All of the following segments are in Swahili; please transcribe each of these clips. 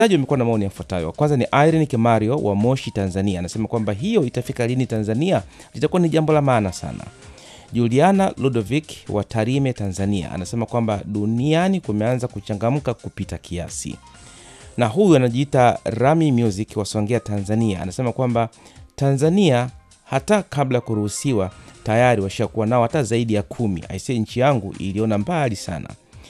Wasikilizaji wamekuwa na maoni yafuatayo. Kwanza ni Irene Kimario wa Moshi, Tanzania, anasema kwamba hiyo itafika lini Tanzania litakuwa ni jambo la maana sana. Juliana Ludovic wa Tarime, Tanzania, anasema kwamba duniani kumeanza kuchangamka kupita kiasi. Na huyu anajiita Rami Music wa Songea, Tanzania, anasema kwamba Tanzania hata kabla ya kuruhusiwa tayari washakuwa nao hata zaidi ya kumi. Aisee, nchi yangu iliona mbali sana.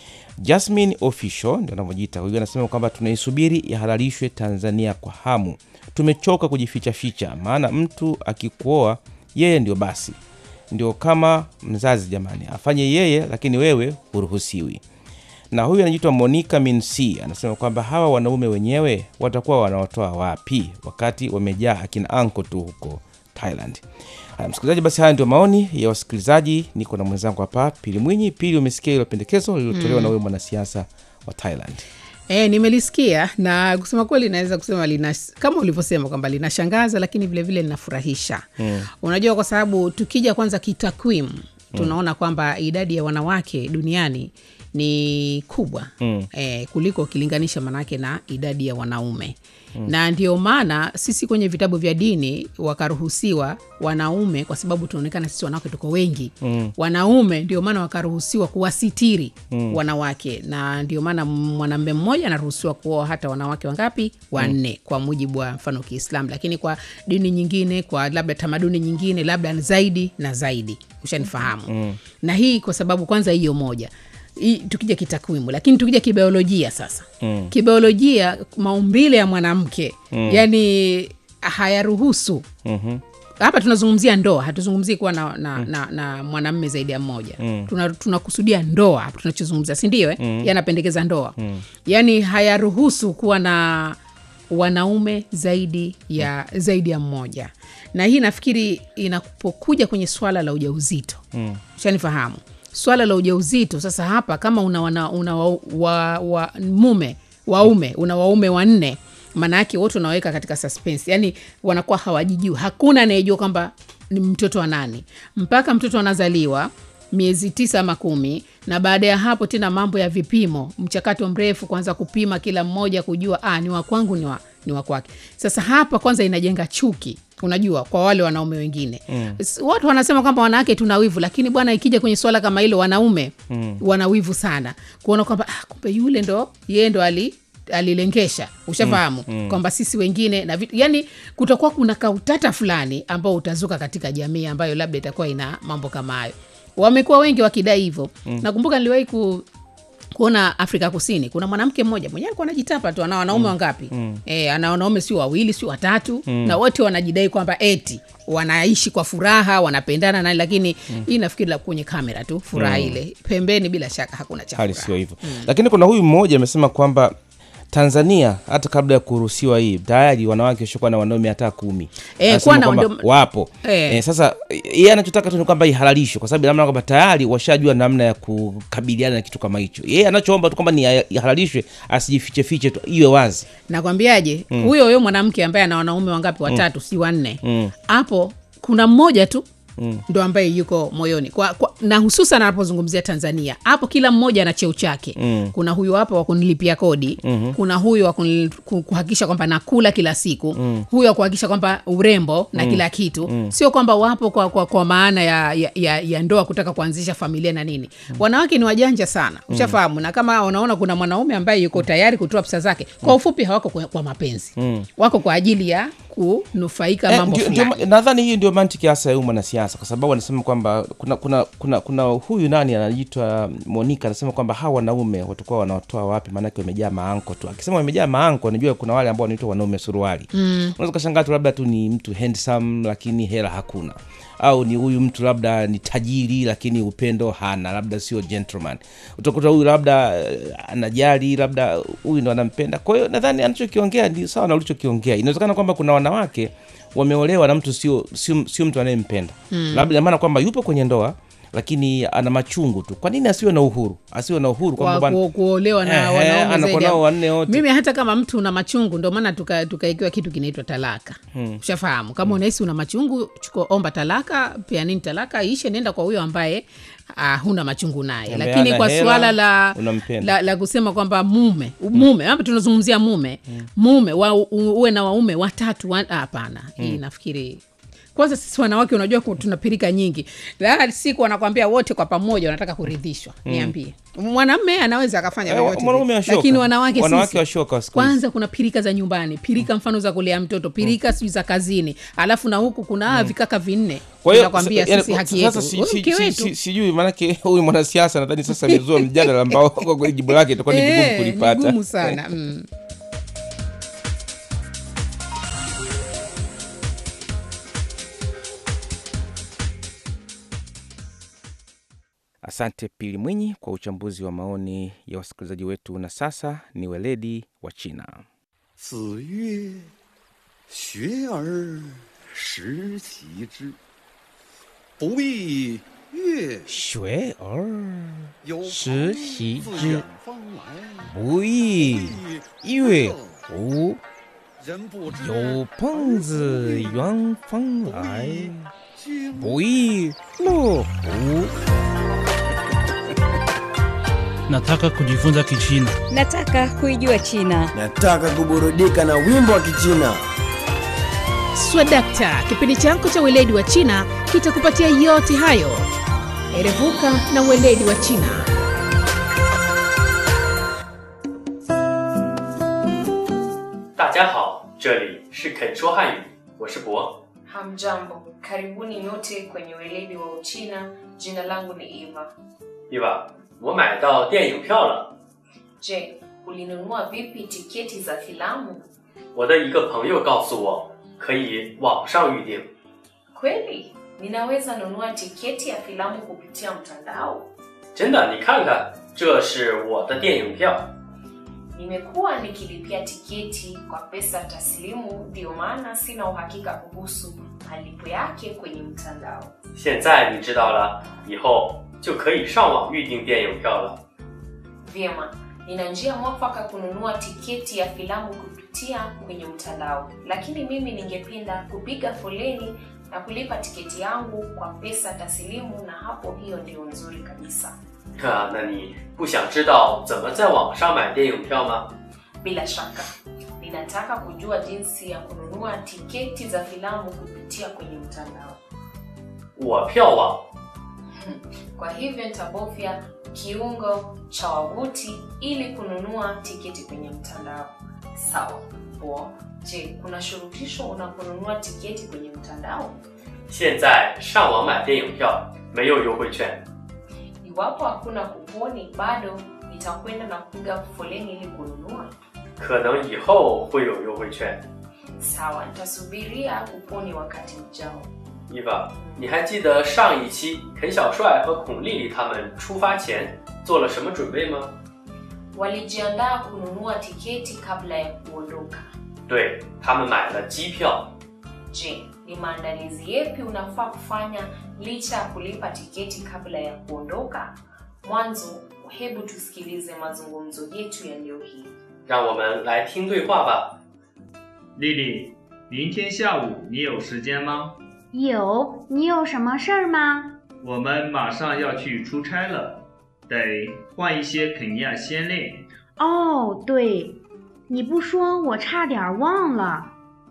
Jasmine Official ndio anavyojiita huyu, anasema kwamba tunaisubiri ihalalishwe Tanzania kwa hamu. Tumechoka kujificha ficha, maana mtu akikuoa yeye ndio basi, ndio kama mzazi jamani, afanye yeye, lakini wewe huruhusiwi. Na huyu anajiitwa Monica Minc anasema kwamba hawa wanaume wenyewe watakuwa wanaotoa wapi wakati wamejaa akina anko tu huko Thailand. Haya, msikilizaji, basi haya ndio maoni ya wasikilizaji. Niko na mwenzangu hapa Pili Mwinyi. Pili, umesikia hilo pendekezo lililotolewa na huyo mwanasiasa wa Thailand? E, nimelisikia na kusema kweli naweza kusema lina, kama ulivyosema kwamba linashangaza lakini vilevile linafurahisha mm. Unajua, kwa sababu tukija kwanza kitakwimu tunaona kwamba idadi ya wanawake duniani ni kubwa mm. e, kuliko ukilinganisha manake na idadi ya wanaume mm. na ndio maana sisi kwenye vitabu vya dini wakaruhusiwa wanaume, kwa sababu tunaonekana sisi wanawake tuko wengi mm. wanaume ndio maana wakaruhusiwa kuwasitiri mm. wanawake, na ndio maana mwanamume mmoja anaruhusiwa kuoa hata wanawake wangapi? Wanne mm. kwa mujibu wa mfano Kiislamu, lakini kwa dini nyingine, kwa labda tamaduni nyingine, labda zaidi na zaidi, ushanifahamu mm. na hii kwa sababu kwanza hiyo moja I, tukija kitakwimu lakini tukija kibiolojia sasa mm. kibiolojia maumbile ya mwanamke mm. yani hayaruhusu mm-hmm. hapa tunazungumzia ndoa hatuzungumzii kuwa na, na, mm. na, na mwanamme zaidi ya mmoja mm. tunakusudia tuna ndoa hapa tunachozungumzia sindio eh? mm. yanapendekeza ndoa mm. yani hayaruhusu kuwa na wanaume zaidi ya mm. zaidi ya mmoja na hii nafikiri inapokuja kwenye swala la ujauzito mm. shanifahamu swala la ujauzito sasa hapa kama una, una, una wa, wa, wa, mume waume una waume wanne maana yake wote unaweka katika suspense yani wanakuwa hawajijui hakuna anayejua kwamba ni mtoto wa nani mpaka mtoto anazaliwa miezi tisa ama kumi na baada ya hapo tena mambo ya vipimo mchakato mrefu kwanza kupima kila mmoja kujua ah, ni wakwangu ni wa, ni wa kwake sasa hapa kwanza inajenga chuki unajua kwa wale wanaume wengine mm. watu wanasema kwamba wanawake tuna wivu lakini bwana ikija kwenye swala kama hilo wanaume mm. wana wivu sana kuona kwamba ah, kumbe yule ndo yeye ndo ali alilengesha ushafahamu mm, mm. kwamba sisi wengine na vitu yani kutakuwa kuna kautata fulani ambao utazuka katika jamii ambayo labda itakuwa ina mambo kama hayo wamekuwa wengi wakidai hivyo mm. nakumbuka niliwahi ku kuona afrika kusini kuna mwanamke mmoja mwenyewe alikuwa anajitapa tu ana wanaume mm. wangapi mm. e, ana wanaume sio wawili sio watatu mm. na wote wanajidai kwamba eti wanaishi kwa furaha wanapendana nani lakini mm. hii nafikiri kwenye kamera tu furaha mm. ile pembeni bila shaka hakuna cha hali sio hivyo mm. lakini kuna huyu mmoja amesema kwamba tanzania hata kabla ya kuruhusiwa hii tayari wanawake washakuwa na wanaume hata kumi e, kwamba wapo e. E, sasa yeye anachotaka tu ni kwamba ihalalishwe kwa sababu namna kwamba tayari washajua namna ya kukabiliana na kitu kama hicho yeye anachoomba tu kwamba ni ihalalishwe asijifichefiche tu iwe wazi nakwambiaje huyo mm. huyo mwanamke ambaye ana wanaume wangapi watatu mm. si wanne hapo mm. kuna mmoja tu Mm. ndo ambaye yuko moyoni kwa, kwa, na hususan anapozungumzia tanzania hapo kila mmoja ana cheo chake mm. kuna huyo hapa wa kunilipia kodi mm-hmm. kuna huyo wa kuhakikisha kwamba nakula kila siku mm. huyo wa kuhakikisha kwamba urembo na mm. kila kitu mm. sio kwamba wapo kwa, kwa, kwa maana ya, ya, ya, ya ndoa kutaka kuanzisha familia na nini mm. wanawake ni wajanja sana ushafahamu mm. na kama unaona kuna mwanaume ambaye yuko tayari kutoa pesa zake kwa ufupi hawako kwa, kwa mapenzi mm. wako kwa ajili ya kunufaika mambo eh, fulani nadhani hii ndio mantiki hasa ya huyu mwanasiasa kwa sababu anasema kwamba kuna kuna kuna kuna huyu nani anaitwa monika anasema kwamba hawa wanaume watakuwa wanaotoa wapi maanake wamejaa maanko tu akisema wamejaa maanko najua kuna wale ambao wanaitwa wanaume suruali mm. unaweza ukashangaa tu labda tu ni mtu handsome lakini hela hakuna au ni huyu mtu labda ni tajiri lakini upendo hana labda sio gentleman utakuta huyu labda uh, anajali labda huyu ndo anampenda kwa hiyo nadhani anachokiongea ni sawa na ulichokiongea inawezekana kwamba kuna wanawake wameolewa na mtu sio sio, sio mtu anayempenda mm. labda maana kwamba yupo kwenye ndoa lakini ana machungu tu kwa nini asiwe na uhuru asiwe na uhuru kwamba kwa bwana- ku, kuolewa na Ehe, wanaume anakuwa zaidi nao ya- wanne wote. mimi hata kama mtu una machungu ndio maana tuka- tukaikiwa kitu kinaitwa talaka ushafahamu kama unahisi una machungu chukua omba talaka pia nini talaka ishe nenda kwa huyo ambaye uh, huna machungu naye Ambaye lakini hana kwa hela, suala la, unampenda. la, la kusema kwamba mume mume ama tunazungumzia mume mume wa, u- uwe na waume watatu wa- ah, hapana hii nafikiri kwanza sisi wanawake unajua ku- tuna pirika nyingi la siku wanakwambia wote kwa pamoja wanataka kuridhishwa niambie mwanamme anaweza akafanya Eh, vyovyote mwanaume vile. washoka. lakini wanawake Wanawake sisi, washoka wa siku hizi. kwanza kuna pirika za nyumbani pirika mfano za kulea mtoto pirika sijui za kazini alafu na huku kuna ah, vikaka vinne kwa hiyo nakwambia sa- yani, sisi haki sasa yetu si- Wewe si- mke si- wetu si- sijui maanake huyu mwanasiasa nadhani sasa amezua mjadala ambao kwa kweli jibu lake itakuwa ni vigumu Eh, ni kulipata gumu sana mm. asante pili mwinyi kwa uchambuzi wa maoni ya wasikilizaji wetu na sasa ni weledi wa china 子曰：“学而时齐之，不亦乐学而有时朋习自之远方来， 不亦乐乎人不知有朋自远方来经不亦乐乎 Nataka kujifunza Kichina. Nataka kuijua China. Nataka kuburudika na wimbo wa Kichina. swadakta kipindi chako cha weledi wa china kitakupatia yote hayo erevuka na weledi wa china 大家好，这里是肯说汉语，我是博。 Hamjambo, karibuni nyote kwenye weledi wa Uchina. Jina langu ni Eva. 对吧？我买到电影票了， Je, ulinunua vipi tiketi za filamu? 我的一个朋友告诉我可以网上预订。 Kweli, ninaweza nunua tiketi ya filamu kupitia mtandao? 真的，你看看，这是我的电影票。 Nimekuwa nikilipia tiketi kwa pesa taslimu, ndio maana sina uhakika kuhusu malipo yake kwenye mtandao. 现在你知道了，以后就可以上网预订电影票了。 Vyema, nina njia mwafaka kununua tiketi ya filamu kupitia kwenye mtandao, lakini mimi ningependa kupiga foleni na kulipa tiketi yangu kwa pesa taslimu, na hapo hiyo ndio nzuri kabisa. 啊，那你不想知道怎么在网上买电影票吗？ Bila shaka, ninataka kujua jinsi ya kununua tiketi za filamu kupitia kwenye mtandao. 我票网 Kwa hivyo nitabofya kiungo cha wavuti ili kununua tiketi kwenye mtandao. Sawa. Poa. Je, kuna shurutisho unaponunua tiketi kwenye mtandao? 现在上网买电影票没有优惠券， Iwapo hakuna kuponi, bado nitakwenda na kupiga foleni ili kununua. 可能以后会有优惠券。 Sawa, nitasubiria kuponi wakati ujao. 伊娃，你还记得上一期肯小帅和孔丽丽他们出发前做了什么准备吗？ Walijiandaa kununua tiketi kabla ya kuondoka. 对他们买了机票， Je, ni maandalizi yepi unafaa kufanya licha ya kulipa tiketi kabla ya kuondoka? Mwanzo, hebu tusikilize mazungumzo yetu ya leo hii. 让我们来听对话吧。 丽丽，明天下午你有时间吗？ 有，你有什么事儿吗？ 我们马上要去出差了，得换一些肯亚鲜类。 哦，对，你不说我差点忘了。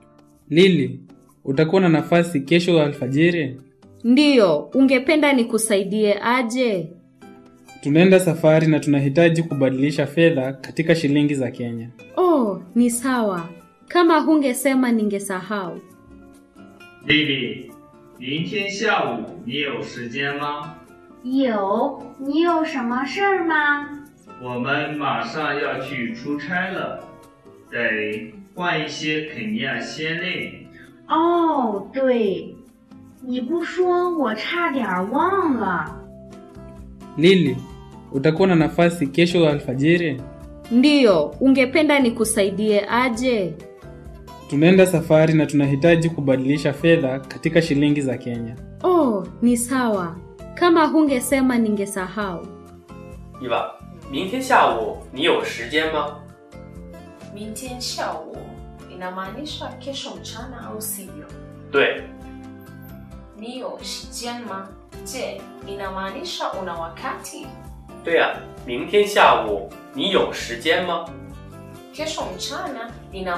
Lili, utakuwa na nafasi kesho alfajiri? Ndiyo, ungependa nikusaidie aje? Tunaenda safari na tunahitaji kubadilisha fedha katika shilingi za Kenya. Oh, ni sawa. Kama hungesema ningesahau. 丽丽，明天下午你有时间吗？ 有，你有什么事儿吗？ 我们马上要去出差了，得换一些肯亚鲜类。 哦，对，你不说我差点忘了。 Lili, utakuwa na nafasi kesho alfajiri? Ndiyo, ungependa nikusaidie aje? Tunaenda safari na tunahitaji kubadilisha fedha katika shilingi za Kenya. Oh, ni sawa. Kama hungesema ningesahau. 伊娃，明天下午你有时间吗？ 明天下午inamaanisha kesho mchana au sivyo? 对， Ni yo shijian ma? Je, inamaanisha una wakati? 对呀、明天下午你有时间吗？ Kesho mchana ina